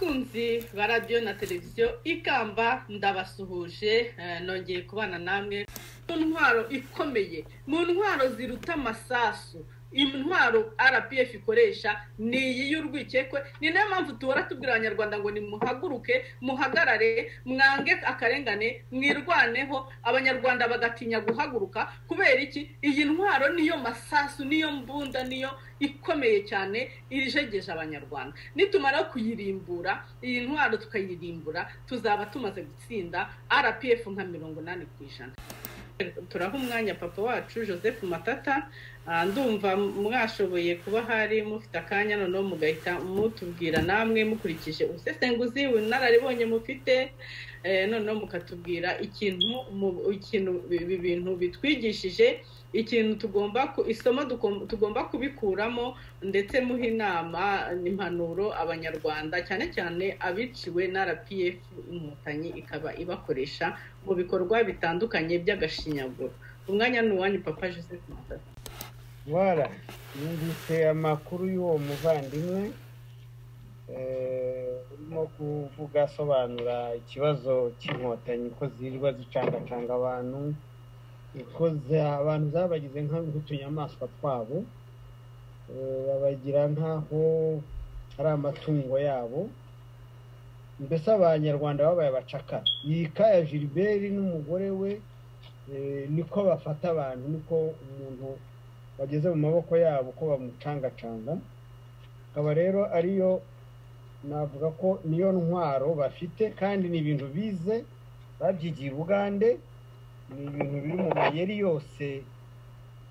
bakunzi ba radiyo na televiziyo ikamba ndabasuhuje nongeye kubana namwe mu ntwaro ikomeye mu ntwaro ziruta amasasu intwaro rpf ikoresha ni iyi y'urwikekwe ni nayo mpamvu tubora tubwira abanyarwanda ngo nimuhaguruke muhagarare mwange akarengane mwirwaneho abanyarwanda bagatinya guhaguruka kubera iki iyi ntwaro niyo masasu niyo mbunda niyo ikomeye cyane irijegeje abanyarwanda nitumara kuyirimbura iyi ntwaro tukayirimbura tuzaba tumaze gutsinda rpf nka mirongo inani ku ijana turaha umwanya papa wacu joseph matata ndumva mwashoboye kuba hari mufite akanya noneho mugahita mutubwira namwe mukurikije ubusesenguzi bunararibonye mufite noneho mukatubwira ikintu ikintu bintu bitwigishije ikintu tugomba isomo tugomba kubikuramo ndetse muha inama impanuro abanyarwanda cyane cyane abiciwe na rpf inkotanyi ikaba ibakoresha mu bikorwa bitandukanye by'agashinyaguro umwanya ni uwanyu papa joseph matata wara yumvise amakuru y'uwo muvandimwe urimo kuvuga asobanura ikibazo cy'inkotanyi ko zirirwa zicangacanga abantu ko abantu zabagize nk'utunyamaswa twabo babagira nk'aho ari amatungo yabo mbese abanyarwanda babaye abacakara iyi kaya gilbert n'umugore we niko bafata abantu niko umuntu bageze mu maboko yabo ko bamucangacanga akaba rero ariyo navuga ko niyo ntwaro bafite kandi ni ibintu bize babyigiye ubugande ni ibintu biri mu mayeri yose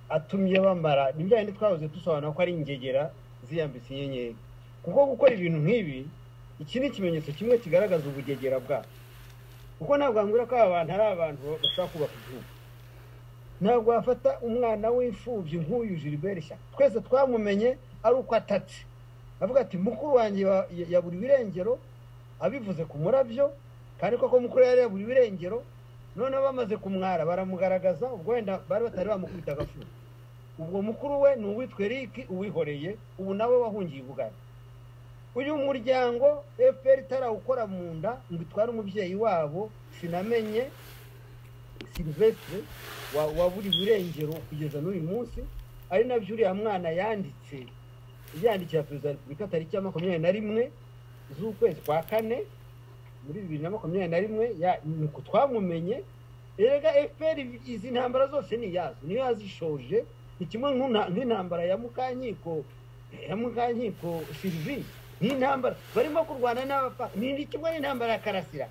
atumye bamara ni bya twahoze dusobanura ko ari ingegera ziyambitse inyenyeri kuko gukora ibintu nk'ibi iki ni ikimenyetso kimwe kigaragaza ubugegera bwabo kuko ntabwo wambwira ko aba bantu ari abantu bashobora kubaka igihugu ntabwo wafata umwana w'imfubyi nk'uyu gilbert shyaka twese twamumenye ari uko atatse avuga ati mukuru wanjye yabura ibirengero abivuze ku murabyo kandi koko mukuru yari yabura ibirengero noneho bamaze kumwara baramugaragaza ubwo wenda bari batari bamukubita agafura ubwo mukuru we ni uwitwe riki uwihoreye ubu nawe wahungiye ubugari uyu muryango fpr itarawukora mu nda ngo itware umubyeyi wabo sinamenye silvestre wabura uburengero kugeza n'uyu munsi ari nabyo uriya mwana yanditse yandikira perezida wa repubulika tariki ya makumyabiri na rimwe z'ukwezi kwa kane muri bibiri na makumyabiri na rimwe ni uko twamumenye rega efuperi izi ntambara zose ni iyazo niyo yazishoje ni kimwe nk'intambara ya mukankiko ya mukankiko silivisi n'intambara barimo kurwana n'abapfa ni kimwe n'intambara ya karasira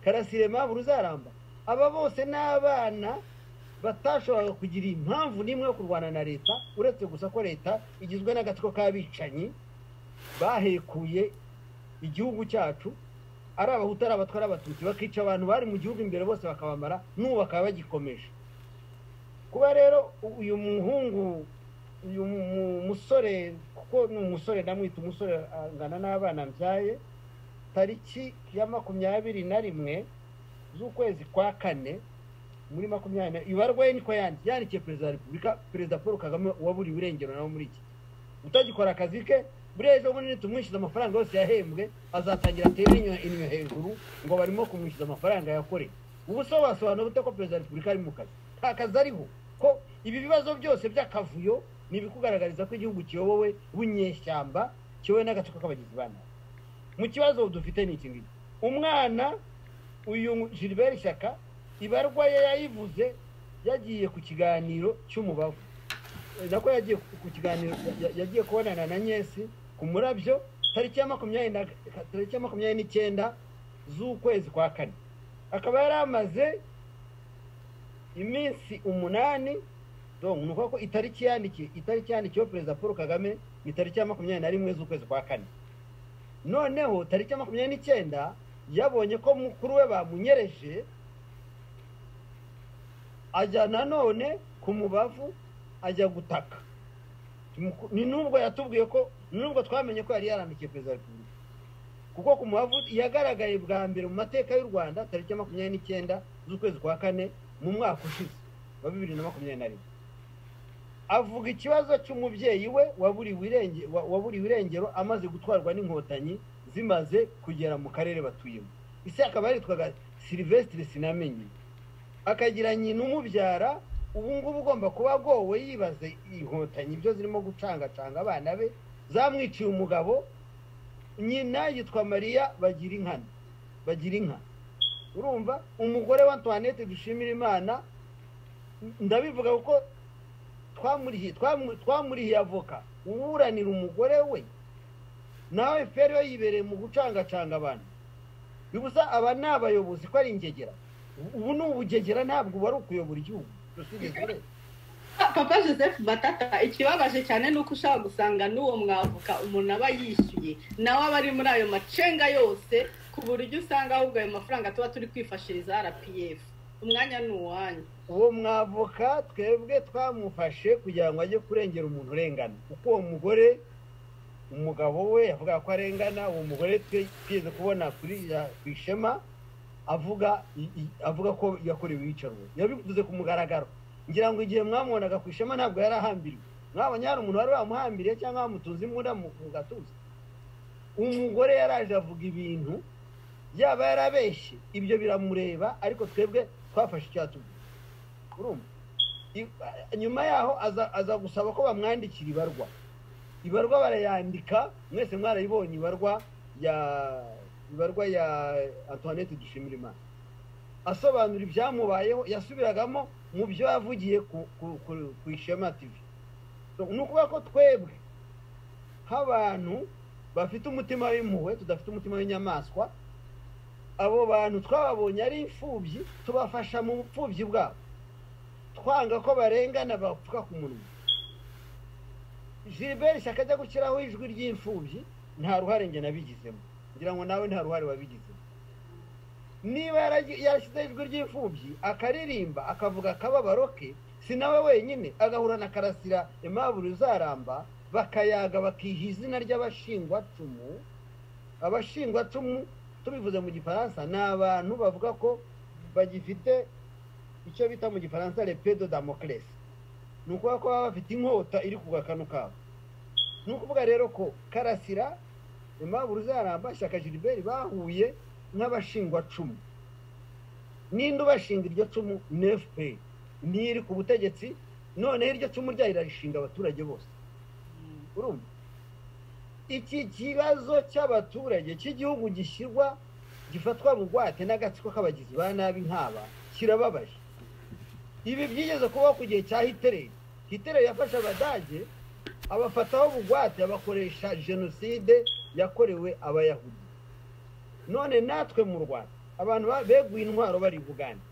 karasire mpamvu uzaramba aba bose ni abana batashoboraga kugira impamvu n'imwe yo kurwana na leta uretse gusa ko leta igizwe n'agatsiko k'abicanyi bahekuye igihugu cyacu ari abahutu ari abatwara abatutsi bakica abantu bari mu gihugu imbere bose bakabamara n'ubu bakaba bagikomeje kuba rero uyu muhungu uyu musore kuko ni umusore ndamwita umusore angana n'abana mbyaye tariki ya makumyabiri na rimwe z'ukwezi kwa kane muri makumyabiri ibarwa ye niko yandi yandikiye perezida wa repubulika perezida paul kagame waburiwe irengero nawe muri iki utagikora akazi ke buriya ejo bundi tumwishyuza amafaranga yose yahembwe azatangira atere inyo hejuru ngo barimo kumwishyuza amafaranga yakoreye ubu se wasobanura bute ko perezida wa repubulika ari mu kazi nta kazi ariho ko ibi bibazo byose by'akavuyo ni ibikugaragariza ko igihugu kiyobowe w'inyeshyamba kiyobowe n'agatsiko k'abagizi ba nabi mu kibazo dufite ni iki ngiki umwana uyu gilbert shyaka ibarwa ye yayivuze yagiye ku kiganiro cy'umubavu nako yagiye ku kiganiro yagiye kubonana na nyesi ku murabyo tariki ya makumyabiri n'icyenda z'ukwezi kwa kane akaba yari amaze iminsi umunani ni uko itariki yandikiwe itariki yandikiweho perezida paul kagame ni tariki ya makumyabiri na rimwe z'ukwezi kwa kane noneho tariki ya makumyabiri n'icyenda yabonye ko mukuru we bamunyereje ajya nanone ku mubavu ajya gutaka ni nubwo yatubwiye ko nubwo twamenye ko yari yarandikiye perezida wa repubulika kuko ku mubavu yagaragaye bwa mbere mu mateka y'u rwanda tariki ya makumyabiri n'icyenda z'ukwezi kwa kane mu mwaka ushize wa bibiri na makumyabiri na rimwe avuga ikibazo cy'umubyeyi we waburiwe irengero amaze gutwarwa n'inkotanyi zimaze kugera mu karere batuyemo ese akaba yitwaga silivesitire sinamenye akagira nyina umubyara ubu ngubu ugomba kuba agowe yibaze inkotanyi ibyo zirimo gucangacanga abana be zamwiciye umugabo nyina yitwa mariya bagira inkana bagira inka urumva umugore wa antoinette dushimira imana ndabivuga kuko twamurihiye twamurihiye avoka uburanira umugore we nawe feri we yibereye mu gucangacanga abantu bibuza aba ni abayobozi ko ari ingegera ubu ni ubugegera ntabwo uba ari ukuyobora igihugu papa joseph batata ikibabaje cyane ni uko ushobora gusanga n'uwo mwavoka umuntu aba yishyuye nawe aba ari muri ayo macenga yose ku buryo usanga ahubwo ayo mafaranga tuba turi kwifashiriza rpf umwanya ni uwanyu uwo mwavoka twebwe twamufashe kugira ngo ajye kurengera umuntu urengana kuko uwo mugore umugabo we avuga ko arengana uwo mugore twigeze kubona kuri ku ishema avuga avuga ko yakorewe iyicarwa yabivuze ku mugaragaro ngira ngo igihe mwamubonaga ku ishema ntabwo yari ahambiriwe mwabonye hari umuntu wari wamuhambiriye cyangwa wamutunze imbunda mu gatuza umugore yari aje avuga ibintu yaba yarabeshye ibyo biramureba ariko twebwe twafashe icyatuma nyuma yaho aza gusaba ko bamwandikira ibarwa ibarwa barayandika mwese mwarayibonye ibarwa ya ibarwa ya antoinette dushimira imana asobanura ibyamubayeho yasubiragamo mu byo yavugiye ku ishema tivi ni ukuvuga ko twebwe nk'abantu bafite umutima w'impuhwe tudafite umutima w'inyamaswa abo bantu twababonye ari imfubyi tubafasha mu bupfubyi bwabo twanga ko barengana bapfuka ku munwa Gilbert ishyaka ajya gushyiraho ijwi ry'imfubyi nta ruhare njye nabigizemo ngira ngo nawe nta ruhare wabigizemo niba yarashyizeho ijwi ry'imfubyi akaririmba akavuga akababaro ke si nawe wenyine agahura na karasira impamvu uzaramba bakayaga bakiha izina ry'abashingwacumu abashingwacumu tubivuze mu gifaransa ni abantu bavuga ko bagifite icyo bita mu gifaransa repedo damokiresi ni ukuvuga ko baba bafite inkota iri ku gakanu kabo ni ukuvuga rero ko karasira impamvu uzaramba shyaka gilbert bahuye nk'abashingwacumu n'indi ubashinga iryo cumu ni efuperi niyo iri ku butegetsi noneho iryo cumu ryayo irarishinga abaturage bose urumva iki kibazo cy'abaturage cy'igihugu gishyirwa gifatwa bugwate n'agatsiko k'abagizi ba nabi nk'aba kirababaje ibi byigeze kubaho ku gihe cya hitereri hitereri yafashe abadage abafataho bugwate abakoresha jenoside yakorewe abayahudi none natwe mu rwanda abantu beguye intwaro bari i bugande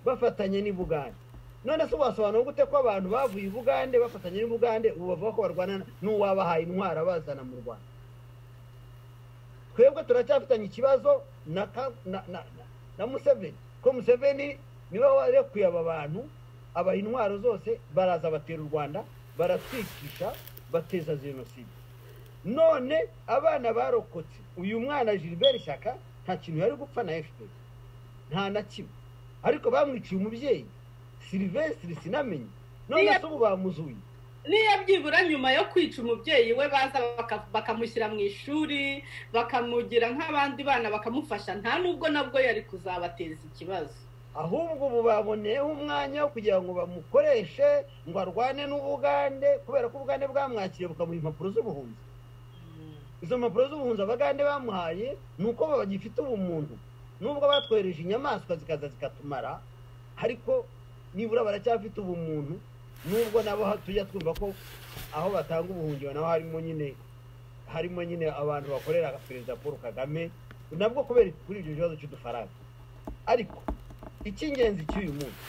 bafatanye n'i bugande none se wasobanura gute ko abantu bavuye i bugande bafatanye n'i bugande ubu bavuga ko barwana n'uwabahaye intwaro abazana mu rwanda twebwe turacyafitanye ikibazo na museveni ko museveni niba warekuye aba bantu abaha intwaro zose baraza batera u rwanda baratwikisha bateza jenoside none abana barokotse uyu mwana gilbert ishyaka nta kintu yari gupfa na fpr nta na kimwe ariko bamwiciye umubyeyi silivesitiri sinamenye none se ubu bamuzuye niyo byibura nyuma yo kwica umubyeyi we baza bakamushyira mu ishuri bakamugira nk'abandi bana bakamufasha nta nubwo nabwo yari kuzabateza ikibazo ahubwo ubu baboneyeho umwanya wo kugira ngo bamukoreshe ngo arwane n'ubugande kubera ko ubugande bwamwakiriye bukamuha impapuro z'ubuhunzi izo mpapuro z'ubuhunzi abagande bamuhaye ni uko bagifite ubumuntu nubwo batwohereje inyamaswa zikaza zikatumara ariko nibura baracyafite ubumuntu nubwo nabo tujya twumva ko aho batanga ubuhungiro naho harimo nyine harimo nyine abantu bakorera perezida paul kagame nabwo kubera kuri ibyo bibazo cy'udufaranga ariko icy'ingenzi cy'uyu munsi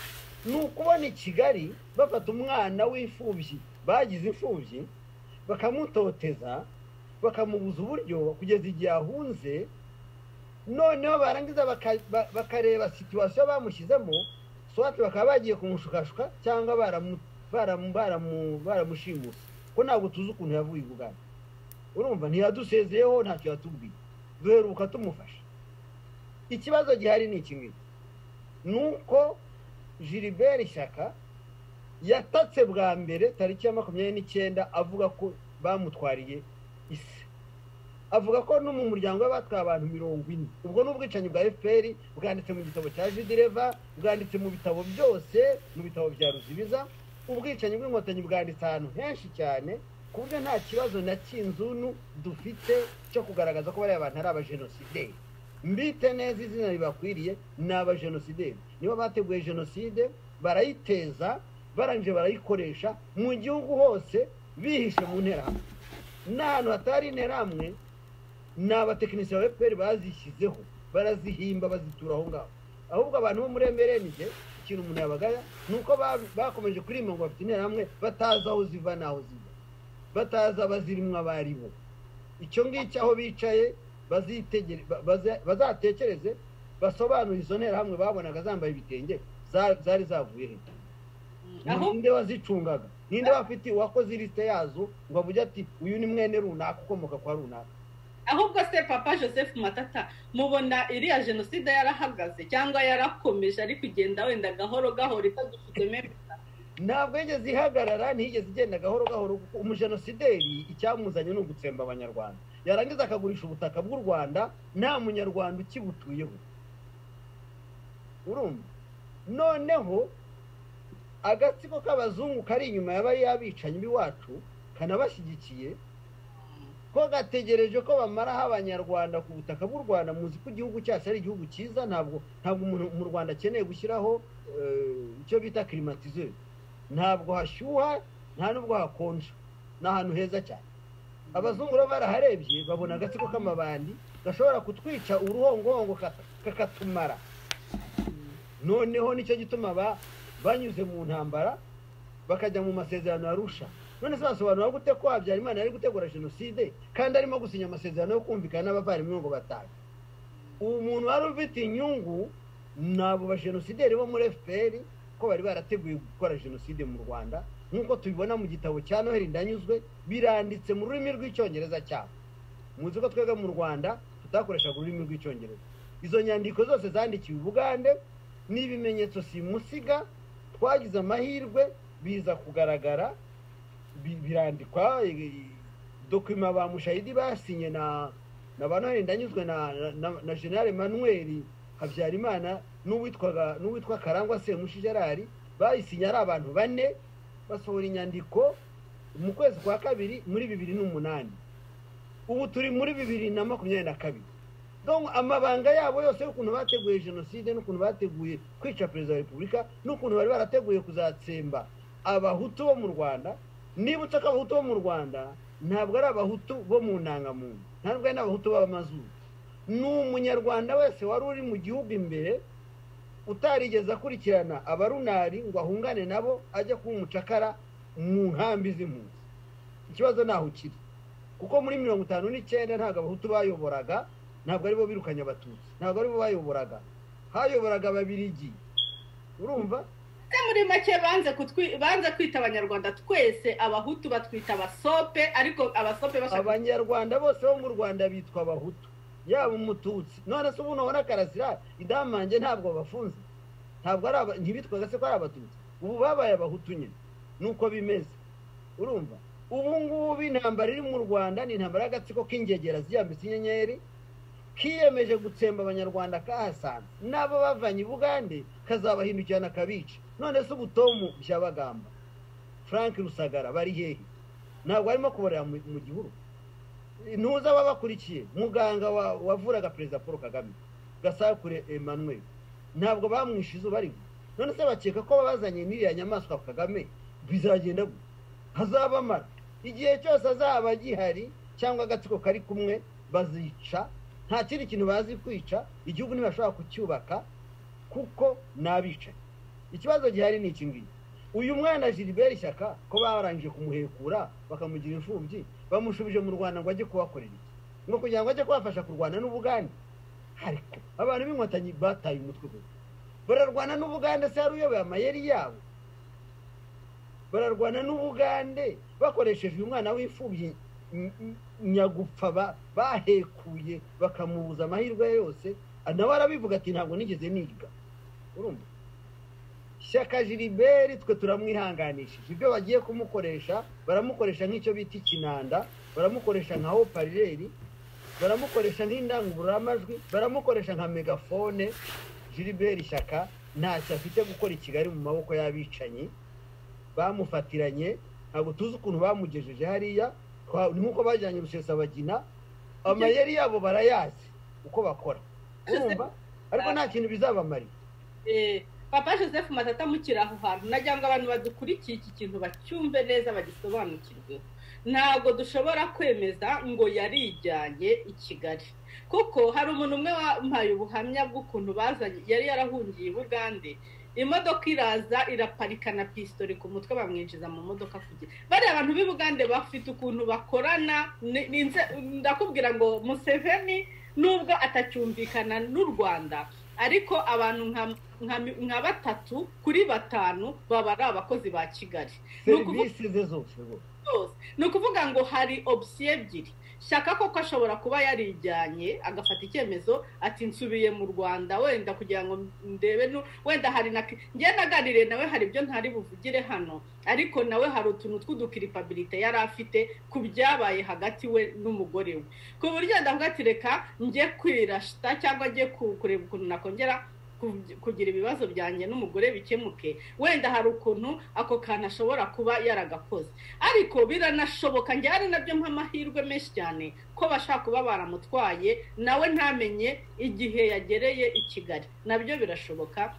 ni ukubona i kigali bafata umwana w'imfubyi bagize imfubyi bakamutoteza bakamubuza uburyo kugeza igihe ahunze noneho barangiza bakareba situwasiyo bamushyizemo swate bakaba bagiye kumushukashuka cyangwa baramushimusa ko ntabwo tuzi ukuntu yavuye ubugana urumva ntiyadusezeyeho ntacyo yatubwiye duheruka tumufasha ikibazo gihari ni iki ngiki nuko gilbert ishyaka yatatse bwa mbere tariki ya makumyabiri n'icyenda avuga ko bamutwariye isi avuga ko no mu muryango we batwaye abantu mirongo ine ubwo ni ubwicanyi bwa fpr bwanditse mu gitabo cya jidireva bwanditse mu bitabo byose mu bitabo bya ruzibiza ubwicanyi bw'inkotanyi bwanditse ahantu henshi cyane ku buryo nta kibazo na cy'inzunu dufite cyo kugaragaza ko bariya bantu ari abajenosideri mbite neza izina ribakwiriye ni abajenosideri nibo bateguye jenoside barayiteza barangije barayikoresha mu gihugu hose bihishe mu nterahamwe n'ahantu hatari interahamwe ni abatekinisiye ba fpr bazishyizeho barazihimba bazitura aho ngaho ahubwo abantu bo muri emerenije ikintu umuntu yabagaya ni uko bakomeje kuririmba ngo bafite interahamwe batazi aho ziva n'aho zijya batazi abazirimo abo ari bo icyo ngicyo aho bicaye bazatekereze basobanure izo nterahamwe babonaga zambaye ibitenge zari zavuye hejuru ninde wazicungaga ninde wafite uwakoze irisite yazo ngo avuge ati uyu ni mwene runaka ukomoka kwa runaka ahubwo se papa joseph matata mubona iriya jenoside yarahagaze cyangwa yarakomeje ari kugenda wenda gahoro gahoro itadufite memeza ntabwo yigeze ihagarara ntiyigeze igenda gahoro gahoro kuko umujenosideri icyamuzanye ni ugutsemba abanyarwanda yarangiza akagurisha ubutaka bw'u rwanda nta munyarwanda ukibutuyeho urumva noneho agatsiko k'abazungu kari inyuma y'abari yabicanyi b'iwacu kanabashyigikiye ko gategereje ko bamaraho abanyarwanda ku butaka bw'u rwanda muzi ko igihugu cyacu ari igihugu cyiza ntabwo ntabwo umuntu mu rwanda akeneye gushyiraho icyo bita kirimatize ntabwo hashyuha nta n'ubwo hakonja ni ahantu heza cyane abazungu baba baraharebye babona agatsiko k'amabandi gashobora kutwica uruhongohongo kakatumara noneho nicyo gituma banyuze mu ntambara bakajya mu masezerano arusha none se basobanura gute ko habyarimana yari gutegura jenoside kandi arimo gusinya amasezerano yo kumvikana n'abavandimwe ngo batahe ubu muntu wari ufite inyungu ni abo bajenosideri bo muri fpr ko bari barateguye gukora jenoside mu rwanda nk'uko tubibona mu gitabo cya noheli ndanyuzwe biranditse mu rurimi rw'icyongereza cyabo muzi ko twebwe mu rwanda tutakoreshaga ururimi rw'icyongereza izo nyandiko zose zandikiwe ubugande n'ibimenyetso simusiga twagize amahirwe biza kugaragara birandikwa dokima ba mushayidi basinye na na ba noheli ndanyuzwe na na generale manuel habyarimana n'uwitwaga n'uwitwa karangwa semushi gerard bayisinye ari abantu bane basohora inyandiko mu kwezi kwa kabiri muri bibiri n'umunani ubu turi muri bibiri na makumyabiri na kabiri amabanga yabo yose y'ukuntu bateguye jenoside n'ukuntu bateguye kwica perezida wa repubulika n'ukuntu bari barateguye kuzatsemba abahutu bo mu rwanda nibutse ko abahutu bo mu rwanda ntabwo ari abahutu bo mu ntangamuntu ntabwo ari n'abahutu b'abamazuru ni umunyarwanda wese wari uri mu gihugu imbere utarigeze akurikirana abarunari ngo ahungane nabo ajye kuba umucakara mu nkambi z'impunzi ikibazo ntaho ukiri kuko muri mirongo itanu n'icyenda ntabwo abahutu bayoboraga ntabwo aribo birukanye abatutsi ntabwo aribo bayoboraga hayoboraga ababirigi urumva muri make banze kwita abanyarwanda twese abahutu batwita abasope ariko abasope bashaka abanyarwanda bose bo mu rwanda bitwa abahutu yaba umututsi none se ubu nubona karasira idamange ntabwo bafunze ntabwo ari ntibitwaga se ko ari abatutsi ubu babaye abahutu nyine nuko bimeze urumva ubu ngubu intambara iri mu rwanda ni intambara y'agatsiko k'ingegera ziyambitse inyenyeri kiyemeje gutsemba abanyarwanda kahasanze n'abo bavanye i bugande kazabahindukirana kabica none se ubutomu byabagamba frank rusagara bari hehe ntabwo arimo kuborera mu gihuru ntuzi ababakurikiye muganga wavuraga perezida paul kagame gasakure emmanuel ntabwo bamwishe izuba ari none se bakeka ko bazanye n'iriya nyamaswa kagame bizagenda hazabamara igihe cyose azaba gihari cyangwa agatsiko kari kumwe bazica nta kindi kintu bazi kwica igihugu ntibashobora kucyubaka kuko ni abicaye ikibazo gihari ni iki ngiki uyu mwana gilbert ishyaka ko barangije kumuhekura bakamugira imfubyi bamushubije mu rwanda ngo ajye kubakorera iki ngo kugira ngo ajye kubafasha kurwana n'ubugande ariko abantu b'inkotanyi bataye umutwe gusa bararwana n'ubugande se hari uyoboye amayeri yabo bararwana n'ubugande bakoresheje uyu mwana w'imfubyi nyagupfa bahekuye bakamubuza amahirwe yose nawe arabivuga ati ntabwo nigeze niga urumva ishyaka jiriberi twe turamwihanganishije ibyo bagiye kumukoresha baramukoresha nk'icyo bita ikinanda baramukoresha nka oparireri baramukoresha nk'indangururamajwi baramukoresha nka megafone Gilbert ishyaka ntacyo afite gukora i kigali mu maboko y'abicanyi bamufatiranye ntabwo tuzi ukuntu bamugejeje hariya ni nk'uko bajyanye rusesabagina amayeri yabo barayazi uko bakora urumva ariko nta kintu bizabamarira papa joseph matata amukira aho hantu nagira ngo abantu badukurikiye iki kintu bacyumve neza bagisobanukirwe ntabwo dushobora kwemeza ngo yarijyanye i kigali kuko hari umuntu umwe wampaye ubuhamya bw'ukuntu bazanye yari yarahungiye i bugande imodoka iraza iraparika na pisitoli ku mutwe bamwinjiza mu modoka kugira bariya abantu b'i bugande bafite ukuntu bakorana ndakubwira ngo museveni nubwo atacyumvikana n'u rwanda ariko abantu nka batatu kuri batanu baba ari abakozi ba kigali serivisi ze zose ni ukuvuga ngo hari opsiyo ebyiri shaka koko ashobora kuba yarijyanye agafata icyemezo ati nsubiye mu rwanda wenda kugira ngo ndebe wenda hari na njye naganiriye nawe hari ibyo ntari buvugire hano ariko nawe hari utuntu tw'udukiripabilite yari afite ku byabaye hagati we n'umugore we ku buryo ndavuga ati reka njye kwirasita cyangwa njye kureba ukuntu nakongera kugira ibibazo byanjye n'umugore bikemuke wenda hari ukuntu ako kantu ashobora kuba yaragakoze ariko biranashoboka njye ari nabyo nk'amahirwe menshi cyane ko bashaka kuba baramutwaye nawe ntamenye igihe yagereye i kigali nabyo birashoboka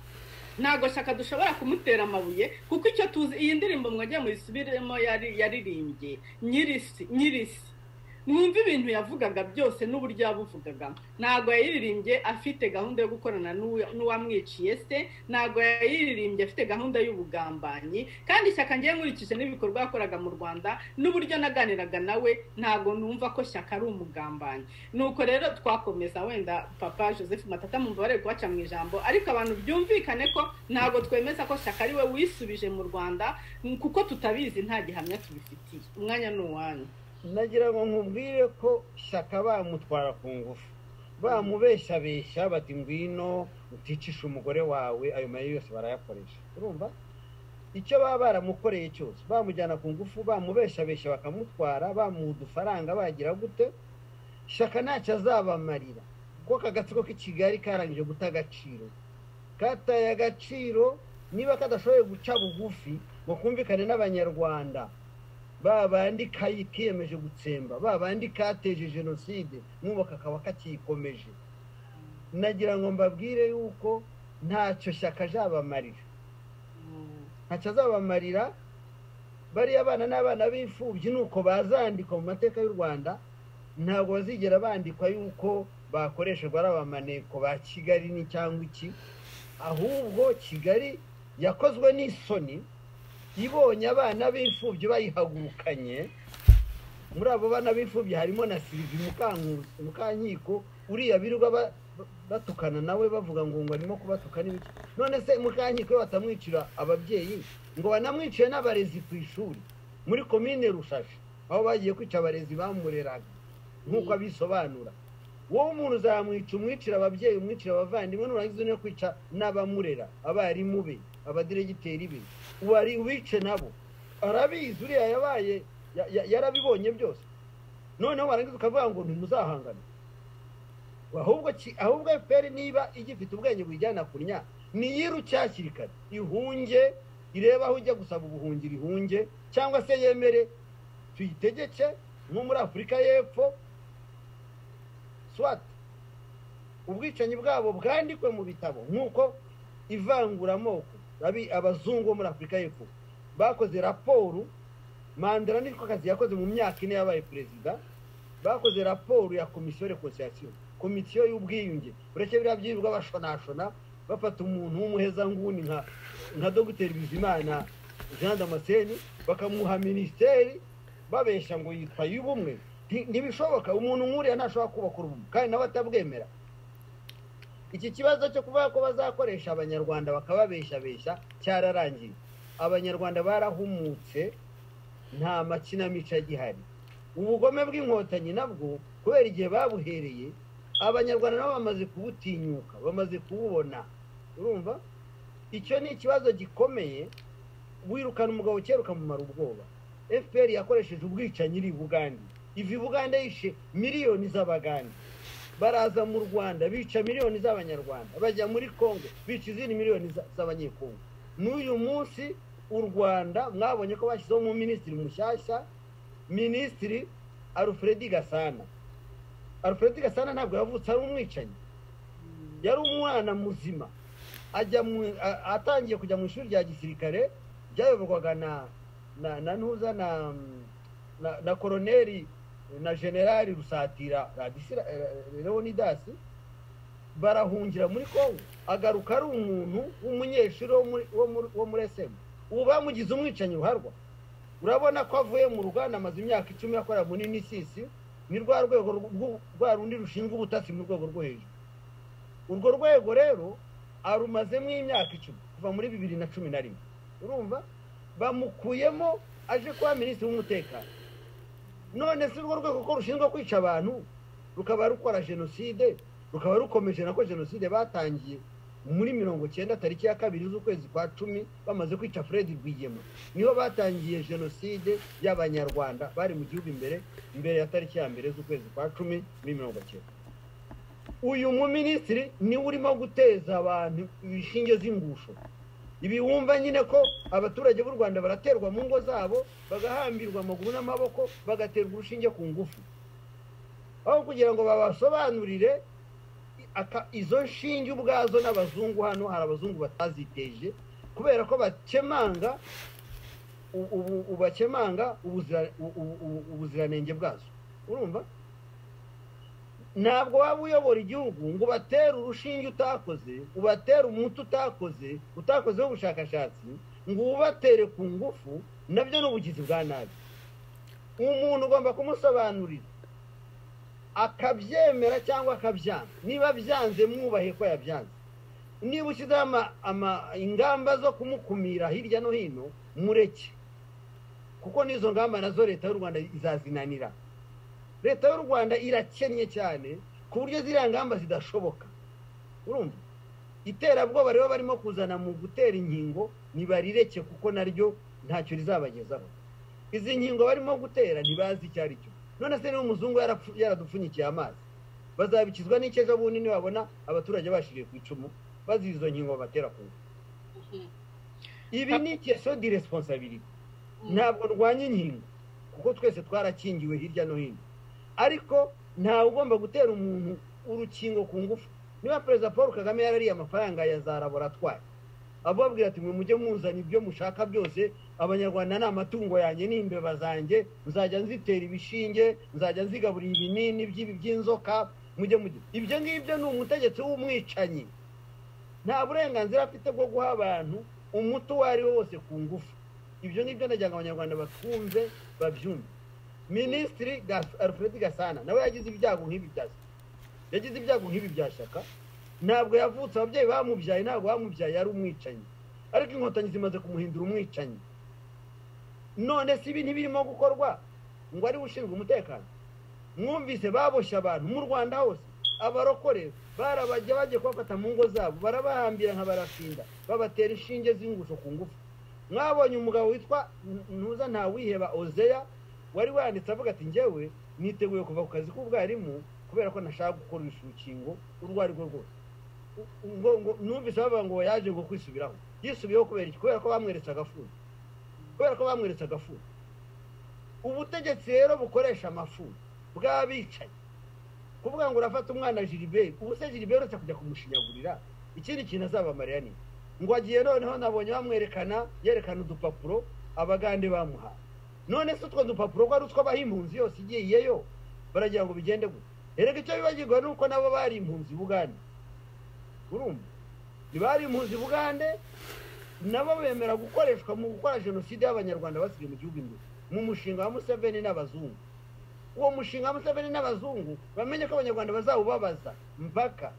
ntabwo shaka dushobora kumutera amabuye kuko icyo tuzi iyi ndirimbo mwajya muyisubiremo yaririmbye nyirisi nyirisi mwumva ibintu yavugaga byose n'uburyo yabuvugaga ntabwo yayiririmbye afite gahunda yo gukorana n'uwamwiciye se ntabwo yayiririmbye afite gahunda y'ubugambanyi kandi ishyaka ngiye nkurikije n'ibikorwa yakoraga mu rwanda n'uburyo naganiraga nawe ntabwo numva ko shyaka ari umugambanyi nuko rero twakomeza wenda papa joseph matata mumva bari kubaca mu ijambo ariko abantu byumvikane ko ntabwo twemeza ko shyaka ari we wisubije mu rwanda kuko tutabizi nta gihamya tubifitiye umwanya ni uwanyu nagira ngo nkubwire ko shyaka bamutwara ku ngufu bamubeshabeshya bati ngwino uticisha umugore wawe ayo mayo yose barayakoresha urumva icyo baba baramukoreye cyose bamujyana ku ngufu bamubeshabeshya bakamutwara bamuha udufaranga bagira gute shyaka ntacyo azabamarira kuko kagatsiko k'i kigali karangije guta agaciro kataye agaciro niba kadashoboye guca bugufi ngo kumvikane n'abanyarwanda babandi kiyemeje gutsemba babandi kateje jenoside n'ubu kakaba kakiyikomeje nagira ngo mbabwire yuko ntacyo shyaka azabamarira ntacyo azabamarira bariya abana n'abana b'imfubyi ni uko bazandikwa mu mateka y'u rwanda ntabwo bazigera bandikwa y'uko bakoreshejwe ari abamaneko ba kigali ni cyangwa iki ahubwo kigali yakozwe n'isoni ibonye abana b'imfubyi bayihagurukanye muri abo bana b'imfubyi harimo na sirivi mukankiko uriya birirwa batukana nawe bavuga ngo ngo arimo kubatuka n'ibiki none se mukankiko batamwicira ababyeyi ngo banamwiciye n'abarezi ku ishuri muri komine rushashi aho bagiye kwica abarezi bamureraga nk'uko abisobanura wowe umuntu uzamwica umwicira ababyeyi umwicira abavandimwe nurangiza no kwica n'abamurera abarimu be abadiregiteri be wari wice nabo arabizi uriya yabaye yarabibonye byose noneho warangiza ukavuga ngo ntimuzahangane ahubwo ahubwo efuperi niba igifite ubwenge buyijyana kunya niyirutse hakiri kare ihunge irebe aho ujya gusaba ubuhungiro ihunge cyangwa se yemere tuyitegeke nko muri afurika y'epfo swati ubwicanyi bwabo bwandikwe mu bitabo nk'uko ivanguramoko abazungu bo muri afurika y'epfo bakoze raporo mandela niko kazi yakoze mu myaka ine yabaye perezida bakoze raporo ya komisiyo rekonsiliyasiyo komisiyo y'ubwiyunge uretse biriya byirirwa bashonashona bafata umuntu w'umuhezanguni nka nka dogiteri bizimana jean damascene bakamuha minisiteri babeshya ngo yitwa y'ubumwe ntibishoboka umuntu nk'uriya ntashobora kubaka urubumwe kandi nawe atabwemera iki kibazo cyo kuvuga ko bazakoresha abanyarwanda bakababeshabeshya cyararangiye abanyarwanda barahumutse nta makinamico agihari ubugome bw'inkotanyi nabwo kubera igihe babuhereye abanyarwanda nabo bamaze kubutinyuka bamaze kububona urumva icyo ni ikibazo gikomeye wirukana umugabo ukeruka mu ubwoba fpr yakoresheje ubwicanyi iri bugande iva i buganda yishe miliyoni z'abagande baraza mu rwanda bica miliyoni z'abanyarwanda bajya muri kongo bica izindi miliyoni z'abanyekongo n'uyu munsi u rwanda mwabonye ko bashyizeho minisitiri mushyashya minisitiri alfred gasana alfred gasana ntabwo yavutse ari umwicanyi yari umwana muzima atangiye kujya mu ishuri rya gisirikare ryayoborwaga na na ntuza na koroneri na generali rusatira leonidasi barahungira muri kongo agaruka ari umuntu w'umunyeshuri wo muri esemu ubu bamugize umwicanyi uharwa urabona ko avuye mu ruganda amaze imyaka icumi akora muri nisisi ni rwa rwego rwa rundi rushinzwe ubutasi mu rwego rwo hejuru urwo rwego rero arumazemo imyaka icumi kuva muri bibiri na cumi na rimwe urumva bamukuyemo aje kuba minisitiri w'umutekano none si urwo rwego ko rushinzwe kwica abantu rukaba rukora jenoside rukaba rukomeje nako jenoside batangiye muri mirongo cyenda tariki ya kabiri z'ukwezi kwa cumi bamaze kwica fred rwigema niho batangiye jenoside y'abanyarwanda bari mu gihugu imbere imbere ya tariki ya mbere z'ukwezi kwa cumi muri mirongo cyenda uyu muminisitiri niwe urimo guteza abantu inshinge z'ingusho ibi wumva nyine ko abaturage b'u rwanda baraterwa mu ngo zabo bagahambirwa amaguru n'amaboko bagaterwa urushinge ku ngufu aho kugira ngo babasobanurire izo nshinge ubwazo n'abazungu hano hari abazungu bataziteje kubera ko bakemanga bakemanga ubuziranenge bwazo urumva ntabwo waba uyobora igihugu ngo ubatere urushinge utakoze ubatere umuti utakoze utakozeho ubushakashatsi ngo ubatere ku ngufu nabyo ni ubugizi bwa nabi umuntu ugomba kumusobanurira akabyemera cyangwa akabyanga niba byanze mwubahe ko yabyanze niba ushyizeho ingamba zo kumukumira hirya no hino mureke kuko n'izo ngamba nazo leta y'u rwanda izazinanira leta y'u rwanda irakennye cyane ku buryo ziriya ngamba zidashoboka urumva iterabwoba rero barimo kuzana mu gutera inkingo ntibarireke kuko naryo ntacyo rizabagezaho izi nkingo barimo gutera ntibazi icyo ari cyo none se niba umuzungu yaradupfunyikiye amazi bazabikizwa n'icyo ejo bundi nibabona abaturage bashiriye ku icumu bazizi izo nkingo batera ku ibi ni ikeso di responsabilite ntabwo ndwanya inkingo kuko twese twarakingiwe hirya no hino ariko ntawe ugomba gutera umuntu urukingo ku ngufu niba perezida paul kagame yarariye amafaranga ya za laboratwari ababwira ati mwe mujye muzana ibyo mushaka byose abanyarwanda ni amatungo yanjye ni imbeba zanjye nzajya nzitera ibishinge nzajya nzigaburira ibinini by'inzoka mujye mujye ibyo ngibyo ni umutegetsi w'umwicanyi nta burenganzira afite bwo guha abantu umuti uwo ari wo wose ku ngufu ibyo ngibyo nagira ngo abanyarwanda batwumve babyumve minisitiri alfred gasana nawe yagize ibyago nk'ibi bya yagize ibyago nk'ibi bya shyaka ntabwo yavutse ababyeyi bamubyaye ntabwo bamubyaye yari umwicanyi ariko inkotanyi zimaze kumuhindura umwicanyi none si ibi ntibirimo gukorwa ngo ariwe ushinzwe umutekano mwumvise baboshye abantu mu rwanda hose abarokore barabajya bagiye kubafata mu ngo zabo barabahambira nka barafinda babatera inshinge z'ingusho ku ngufu mwabonye umugabo witwa ntuza ntawiheba ozeya wari wanditse avuga ati ngewe niteguye kuva ku kazi k'ubwarimu kubera ko nashaka gukora urukingo urwo ari rwo rwose numvise bavuga ngo yaje ngo kwisubiraho yisubiyeho kubera iki kubera ko bamweretse agafuni kubera ko bamweretse agafuni ubutegetsi rero bukoresha amafuni bw'abicaye kuvuga ngo urafata umwana jiriberi ubu se jiriberi uretse kujya kumushinyagurira ikindi kintu azabamariya ni ngo agiye noneho nabonye bamwerekana yerekana udupapuro abagande bamuhaye none se utwo dupapuro ko ari utwo abaha impunzi yose igiyeyo baragira ngo bigende gutya erega icyo bibagirwa ni uko nabo bari impunzi bugande urumva ntibari impunzi bugande nabo bemera gukoreshwa mu gukora jenoside y'abanyarwanda basigaye mu gihugu imbere mu mushinga wa museveni n'abazungu uwo mushinga wa museveni n'abazungu bamenye ko abanyarwanda bazawubabaza mpaka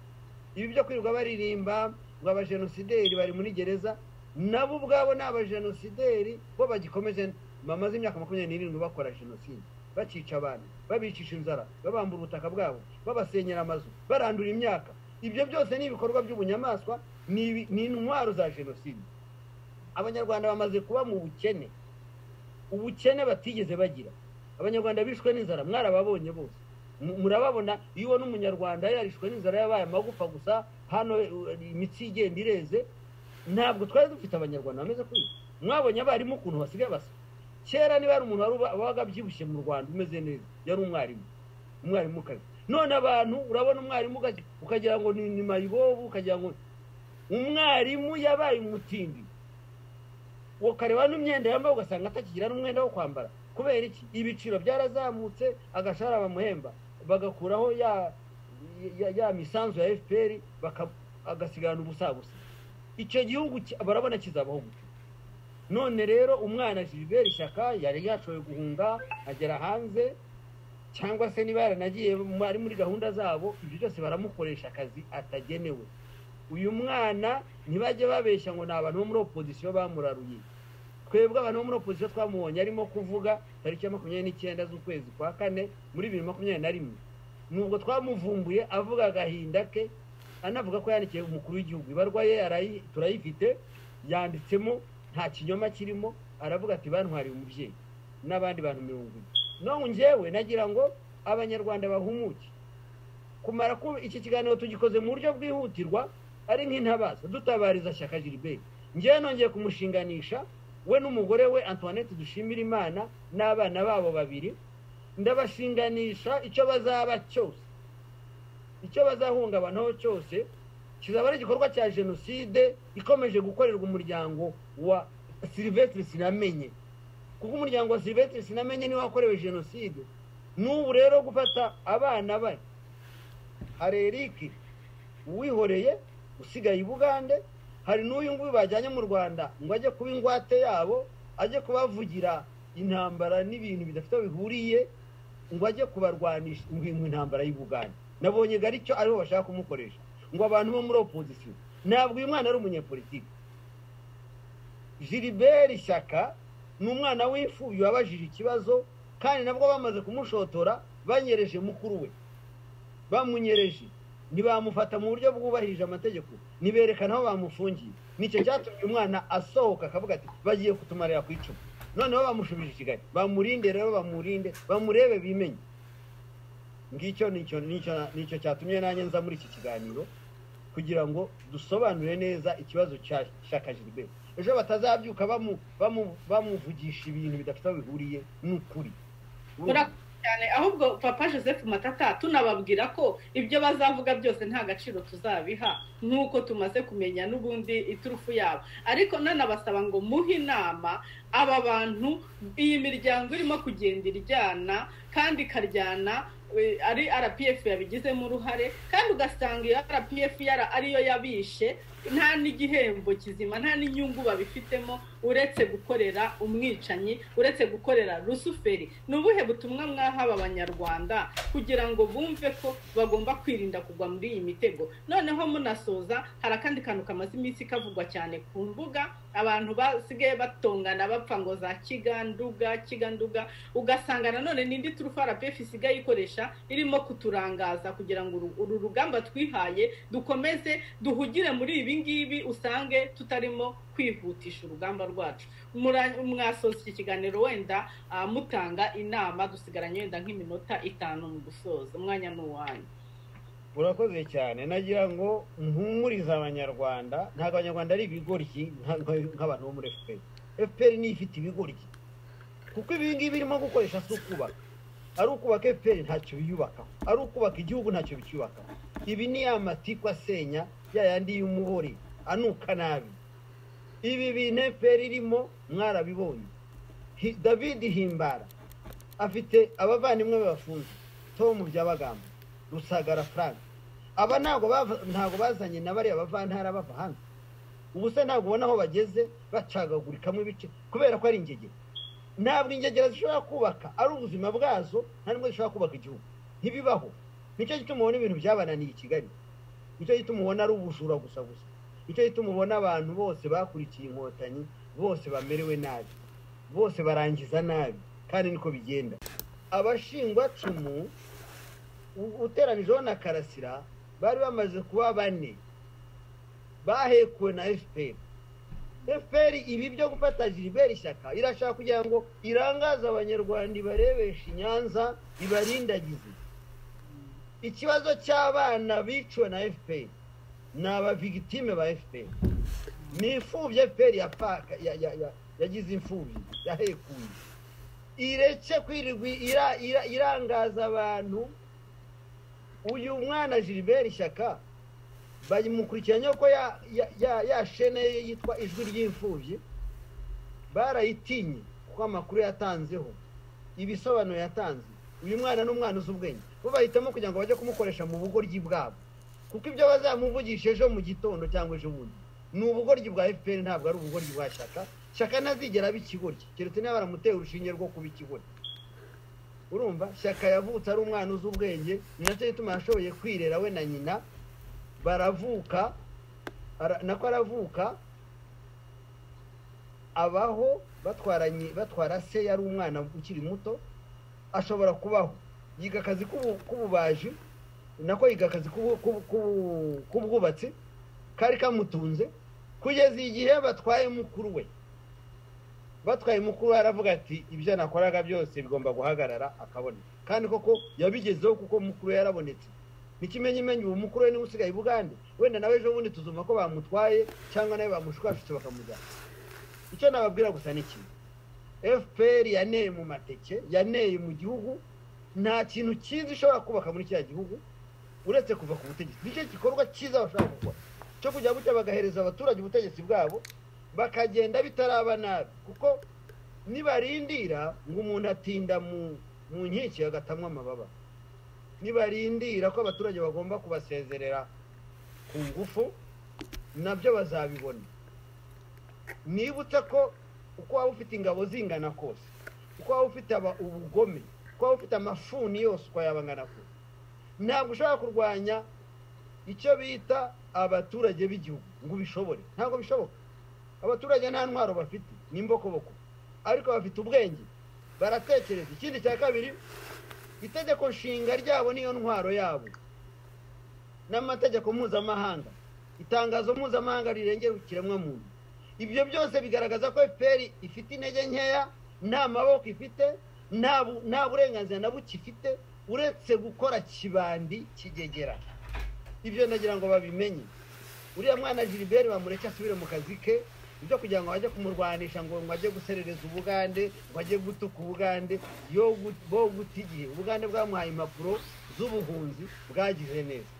ibi byo kwirirwa baririmba ngo abajenosideri bari muri gereza nabo ubwabo ni abajenosideri bo bagikomeje bamaze imyaka makumyabiri n'irindwi bakora jenoside bacica abantu babicisha inzara babambura ubutaka bwabo babasenyera amazu barandura imyaka ibyo byose ni ibikorwa by'ubunyamaswa ni intwaro za jenoside abanyarwanda bamaze kuba mu bukene ubukene batigeze bagira abanyarwanda bishwe n'inzara mwarababonye bose murababona iyo ubona umunyarwanda yarishwe n'inzara yabaye amagufa gusa hano imitsi igenda ireze ntabwo twari dufite abanyarwanda bameze kuri mwabonye abarimu ukuntu basigaye basa kera niba hari umuntu wabaga abyibushye mu rwanda umeze neza yari umwarimu umwarimukazi none abantu urabona umwarimu ukagira ngo ni mayibobo ukagira ngo umwarimu yabaye umutindi ukareba n'imyenda yambaye ugasanga atakigira n'umwenda wo kwambara kubera iki ibiciro byarazamutse agashara bamuhemba bagakuraho ya misanzu ya fpr agasigana ubusabusa icyo gihugu barabona kizabaho gutyo none rero umwana gilbert ishyaka yari yashoboye guhunga agera hanze cyangwa se niba yaranagiye ari muri gahunda zabo ibyo byose baramukoresha akazi atagenewe uyu mwana ntibajye babeshya ngo ni abantu bo muri opozisiyo bamuraruye twebwe abantu bo muri opozisiyo twamubonye arimo kuvuga tariki ya makumyabiri n'icyenda z'ukwezi kwa kane muri bibiri makumyabiri na rimwe nubwo twamuvumbuye avuga agahinda ke anavuga ko yandikiye umukuru w'igihugu ibarwa ye turayifite yanditsemo nta kinyoma kirimo aravuga ati bantwariye umubyeyi n'abandi bantu mirongo ine none ngewe nagira ngo abanyarwanda bahumuke kumara ko iki kiganiro tugikoze mu buryo bwihutirwa ari nk'intabaza dutabariza shyaka gilbert ngewe nongeye kumushinganisha we n'umugore we antoinette dushimira imana n'abana babo babiri ndabashinganisha icyo bazaba cyose icyo bazahungabanaho cyose kizaba ari igikorwa cya jenoside ikomeje gukorerwa umuryango wa silivesitiri sinamenye kuko umuryango wa silivesitiri sinamenye niwe wakorewe jenoside n'ubu rero gufata abana be hari erike uwihoreye usigaye i bugande hari n'uyu nguyu bajyanye mu rwanda ngo ajye kuba ingwate yabo ajye kubavugira intambara n'ibintu bidafite aho bihuriye ngo ajye kubarwanisha mu intambara y'u bugande nabonye garicyo ariho bashaka kumukoresha ngo abantu bo muri opozisiyo ntabwo uyu mwana ari umunyepolitiki gilbert ishyaka ni umwana w'imfubyi wabajije ikibazo kandi nabwo bamaze kumushotora banyereje mukuru we bamunyereje ntibamufata mu buryo bwubahirije amategeko niberekana aho bamufungiye nicyo cyatumye umwana asohoka akavuga ati bagiye kutumarira ku icumu noneho bamushubije i kigali bamurinde rero bamurinde bamurebe bimenye ngicyo nicyo cyatumye nanjye nza muri iki kiganiro kugira ngo dusobanure neza ikibazo cya shyaka gilbert ejo batazabyuka bamuvugisha ibintu bidafite aho bihuriye n'ukuri cyane ahubwo papa joseph matata tunababwira ko ibyo bazavuga byose nta gaciro tuzabiha nk'uko tumaze kumenya n'ubundi iturufu yabo ariko nanabasaba ngo muhe inama aba bantu iyi miryango irimo kugenda iryana kandi ikaryana ari rpf yabigizemo uruhare kandi ugasanga iyo rpf ariyo yabishe nta n'igihembo kizima nta n'inyungu babifitemo uretse gukorera umwicanyi uretse gukorera rusuferi ni ubuhe butumwa mwaha aba banyarwanda kugira ngo bumve ko bagomba kwirinda kugwa muri iyi mitego noneho munasoza hari akandi kantu kamaze iminsi kavugwa cyane ku mbuga abantu basigaye batongana bapfa ngo za kiganduga kiganduga ugasanga nanone n'indi turufa rpf isigaye ikoresha irimo kuturangaza kugira ngo uru rugamba twihaye dukomeze duhugire muri ibi ngibi usange tutarimo kwihutisha urugamba rwacu mwasoza iki kiganiro wenda mutanga inama dusigaranye wenda nk'iminota itanu mu gusoza umwanya ni uwanyu urakoze cyane nagira ngo mpumurize abanyarwanda ntabwo abanyarwanda ari ibigoryi nk'abantu bo muri efuperi efuperi niyo ifite ibigoryi kuko ibi ngibi irimo gukoresha si ukubaka ari ukubaka efuperi ntacyo biyubakaho ari ukubaka igihugu ntacyo bicyubakaho ibi ni ya matiku asenya ya yandi y'umuhore anuka nabi ibi bintu efuperi irimo mwarabibonye david himbara afite abavandimwe bafunze tom byabagamba rusagara frank aba ntabwo bazanye na bariya bavantara bava hanze ubu se ntabwo ubona aho bageze bacagagurikamo ibice kubera ko ari ingegera ntabwo ingegera zishobora kubaka ari ubuzima bwazo nta n'ubwo zishobora kubaka igihugu ntibibaho nicyo gituma ubona ibintu byabananiye i kigali nicyo gituma ubona ari ubujura gusa gusa nicyo gituma ubona abantu bose bakurikiye inkotanyi bose bamerewe nabi bose barangiza nabi kandi niko bigenda abashingwacumu uteranijeho na karasira bari bamaze kuba bane bahekuwe na fpr efuperi ibi byo gufata jiriberi ishyaka irashaka kugira ngo irangaze abanyarwanda ibarebeshe inyanza ibarindagize ikibazo cy'abana biciwe na efuperi ni abavigitime ba efuperi ni imfubyi efuperi yagize imfubyi yahekuye ireke kwirirwa irangaza abantu uyu mwana jiriberi ishyaka bamukurikiranye ko ya shene yitwa ijwi ry'imfubyi barayitinye kuko amakuru yatanzeho ibisobanuro yatanze uyu mwana ni umwana uzi ubwenge bo bahitamo kugira ngo bajye kumukoresha mu bugoryi bwabo kuko ibyo bazamuvugisha ejo mu gitondo cyangwa ejo bundi ni ubugoryi bwa fpr ntabwo ari ubugoryi bwa shaka shaka ntazigera aba ikigoryi keretse niba baramuteye urushinge rwo kuba ikigoryi urumva shaka yavutse ari umwana uzi ubwenge ni nacyo gituma yashoboye kwirera we na nyina baravuka nako aravuka abaho batwaranye batwara se yari umwana ukiri muto ashobora kubaho yiga akazi k'ububaji nako yiga akazi k'ubwubatsi kari kamutunze kugeza igihe batwaye mukuru we batwaye mukuru we aravuga ati ibyo nakoraga byose bigomba guhagarara akabona kandi koko yabigezeho kuko mukuru we yarabonetse n'ikimenyimenyi ubu mukuru we niwe usigaye i bugande wenda nawe ejo bundi tuzuma ko bamutwaye cyangwa nawe bamushukashutse bakamujyana icyo nababwira gusa ni kimwe fpr yaneye mu mateke yaneye mu gihugu nta kintu cyiza ishobora kubaka muri kiriya gihugu uretse kuva ku butegetsi nicyo gikorwa cyiza bashobora gukora cyo kujya gutya bagahereza abaturage ubutegetsi bwabo bakagenda bitaraba nabi kuko nibarindira ngo umuntu atinda mu nkiki agatamwa amababa nibarindira ko abaturage bagomba kubasezerera ku ngufu nabyo bazabibona nibutse ko uko waba ufite ingabo zingana kose uko waba ufite ubugome uko waba ufite amafuni yose uko yaba angana kose ntabwo ushobora kurwanya icyo bita abaturage b'igihugu ngo ubishobore ntabwo bishoboka abaturage nta ntwaro bafite ni imbokoboko ariko bafite ubwenge baratekereza ikindi cya kabiri itegeko nshinga ryabo niyo ntwaro yabo n'amategeko mpuzamahanga itangazo mpuzamahanga rirengera ikiremwamuntu ibyo byose bigaragaza ko fpr ifite intege nkeya nta maboko ifite nta burenganzira na buke ifite uretse gukora kibandi kigegera ibyo nagira ngo babimenye uriya mwana jiriberi bamureke asubire mu kazi ke ibyo kugira ngo bajye kumurwanisha ngo ngo ajye guserereza ubugande ngo ajye gutuka ubugande yo bo guta igihe ubugande bwamuhaye impapuro z'ubuhunzi bwagize neza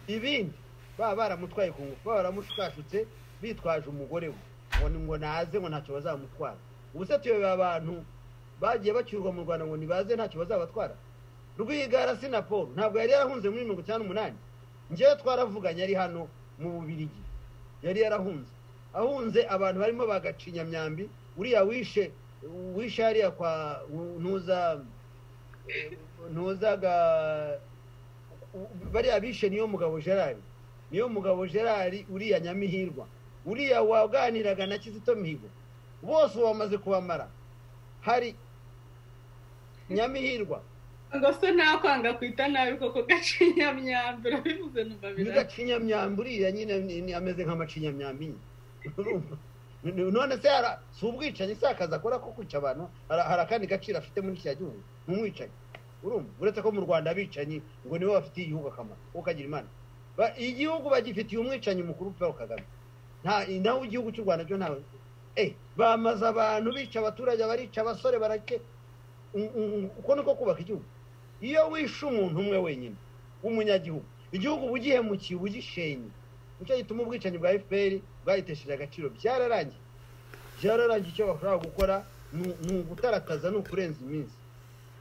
ibindi baba baramutwaye ku ngufu baba baramushukashutse bitwaje umugore we ngo ngo naze ngo ntacyo bazamutwara ubu se tuyoboye abantu bagiye bacyurwa mu rwanda ngo ntibaze ntacyo bazabatwara rwigara sinaporo ntabwo yari yarahunze muri mirongo icyenda n'umunani ngewe twaravuganye ari hano mu bubirigi yari yarahunze ahunze abantu barimo bagacinyamyambi uriya wishe wishe hariya kwa ntuza ntuzaga bariya bishe niyo mugabo gerard niyo mugabo gerard uriya nyamihirwa uriya waganiraga na kizito mihigo bose ubu bamaze kubamara hari nyamihirwa ngo se nta kwanga kwita nabi koko gacinyamyambi urabivuze numva birahari gacinyamyambi uriya nyine ameze nk'amacinyamyambi nyine none se si ubwicanyi si akazi akora ko kwica abantu hari akandi gaciro afite muri kiriya gihugu ni umwicanyi urumva uretse ko mu rwanda abicanyi ngo nibo bafitiye igihugu akamaro kuko kagira imana igihugu bagifitiye umwicanyi mukuru paul kagame naho igihugu cy'u rwanda cyo ntawe bamaze abantu bica abaturage barica abasore barake uko niko kubaka igihugu iyo wishe umuntu umwe wenyine w'umunyagihugu igihugu uba ugihemukiye uba ugishenye nicyo gituma ubwicanyi bwa fpr bwayitesheje agaciro byararangiye byararangiye icyo bashobora gukora ni ugutarakaza ni ukurenza iminsi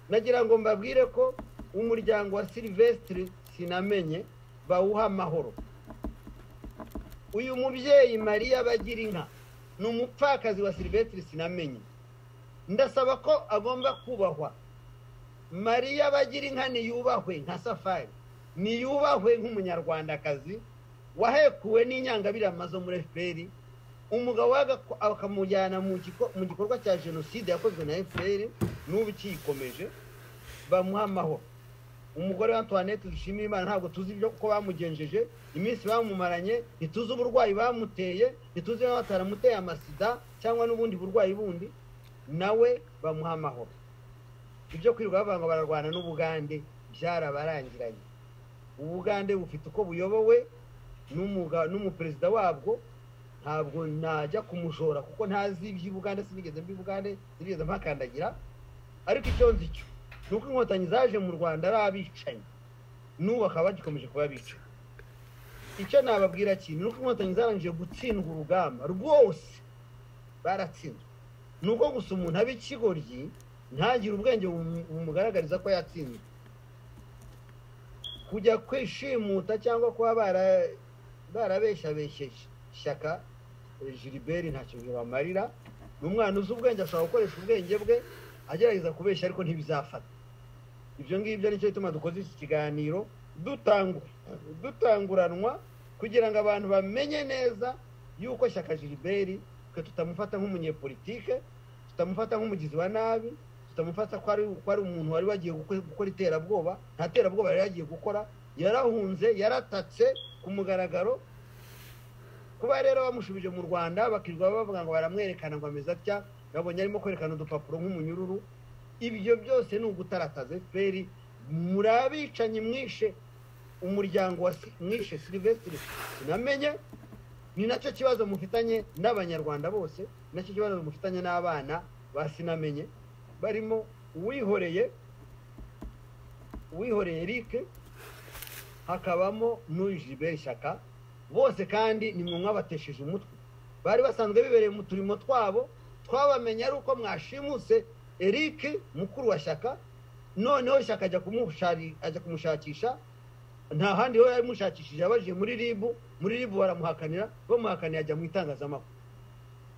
nagira ngo mbabwire ko umuryango wa silvestre sinamenye bawuha amahoro uyu mubyeyi mariya bagira inka ni umupfakazi wa silvestre sinamenye ndasaba ko agomba kubahwa mariya bagira inka niyubahwe nka safari niyubahwe nk'umunyarwandakazi wahekuwe n'inyangabirama zo muri fpr umugabo akamujyana mu gikorwa cya jenoside yakozwe na fpr n'ubu ukiyikomeje bamuha amahoro umugore wa antoinette dushimiye imana ntabwo tuzi ibyo kuko bamugenjeje iminsi bamumaranye ntituzi uburwayi bamuteye ntituzi niba bataramuteye amasida cyangwa n'ubundi burwayi bundi nawe bamuha amahoro ibyo kwirirwa bavanga bararwana n'ubugande byarabarangiranye ubugande bufite uko buyobowe n'umuperezida wabwo ntabwo najya kumushora kuko ntazi iby'ubugande sinigeze mbibugande sinigeze mpakandagira ariko icyo nzi cyo ni uko inkotanyi zaje mu rwanda ari abicanyi n'ubu bakaba bagikomeje kuba abicanyi icyo nababwira kintu ni uko inkotanyi zarangije gutsindwa urugamba rwose baratsinzwe ni uko gusa umuntu aba ikigoryi ntagire ubwenge bumugaragariza ko yatsinzwe kujya kwishimuta cyangwa kuba barabeshabesheje ishyaka gilbert ntacyo bibamarira ni umwana uzi ubwenge ashobora gukoresha ubwenge bwe agerageza kubeshya ariko ntibizafata ibyo ngibyo nicyo bituma dukoze iki kiganiro dutanguranwa kugira ngo abantu bamenye neza yuko shyaka gilbert twe tutamufata nk'umunyepolitike tutamufata nk'umugizi wa nabi tutamufata ko ari umuntu wari wagiye gukora iterabwoba nta terabwoba yari yagiye gukora yarahunze yaratatse ku mugaragaro kuba rero bamushubije mu rwanda bakirirwa bavuga ngo baramwerekana ngo ameze atya babonye arimo kwerekana udupapuro nk'umunyururu ibyo byose ni ugutarataza efuperi muri abicanyi mwishe umuryango wa mwishe silivesitiri tunamenye ni nacyo kibazo mufitanye n'abanyarwanda bose nacyo kibazo mufitanye n'abana basinamenye barimo uwihoreye uwihoreye eric hakabamo n'uw'ijiberi shyaka bose kandi ni mwe mwabatesheje umutwe bari basanzwe bibereye mu turimo twabo twabamenya ari uko mwashimuse eric mukuru wa shyaka noneho shyaka ajya kumushakisha nta handi ho yamushakishije abajiye muri ribu muri ribu baramuhakanira bamuhakanira ajya mu itangazamakuru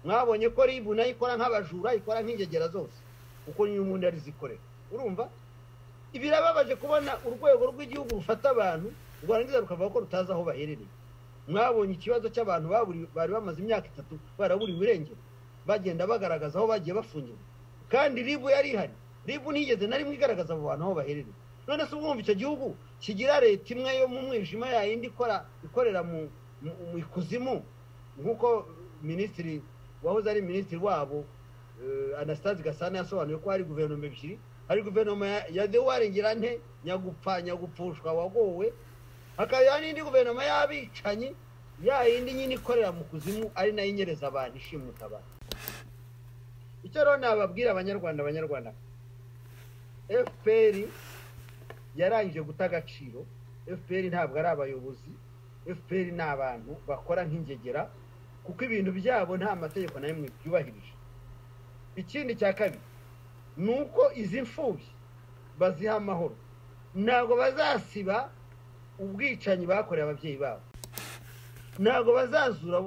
mwabonye ko ribu nayo ikora nk'abajura ikora nk'ingegera zose kuko niyo umuntu yari zikorera urumva birababaje kubona urwego rw'igihugu rufata abantu rwarangiza rukavuga ko rutazi aho baherereye mwabonye ikibazo cy'abantu bari bamaze imyaka itatu baraburiwe irengero bagenda bagaragaza aho bagiye bafungirwa kandi ribu yari ihari ribu ntigeze na rimwe igaragaza abo bantu aho baherereye none se ubwumva icyo gihugu kigira leta imwe yo mu mwijima yayindi ikora ikorera mu ikuzimu nk'uko minisitiri wahoze ari minisitiri wabo anastase gasana yasobanuye ko hari guverinoma ebyiri hari guverinoma ya dewarengerane nyagupfa nyagupfushwa wagowe hakaba n'indi guverinoma y'abicanyi ya yindi nyine ikorera mu kuzimu ari nayo inyereza abantu ishimuta abantu icyo rero nababwira abanyarwanda abanyarwanda fpr yarangije guta agaciro fpr ntabwo ari abayobozi fpr ni abantu bakora nk'ingegera kuko ibintu byabo nta mategeko na rimwe byubahirije ikindi cya kabiri ni uko izi mfubyi baziha amahoro ntabwo bazasiba ubwicanyi bakoreye ababyeyi babo ntabwo bazazura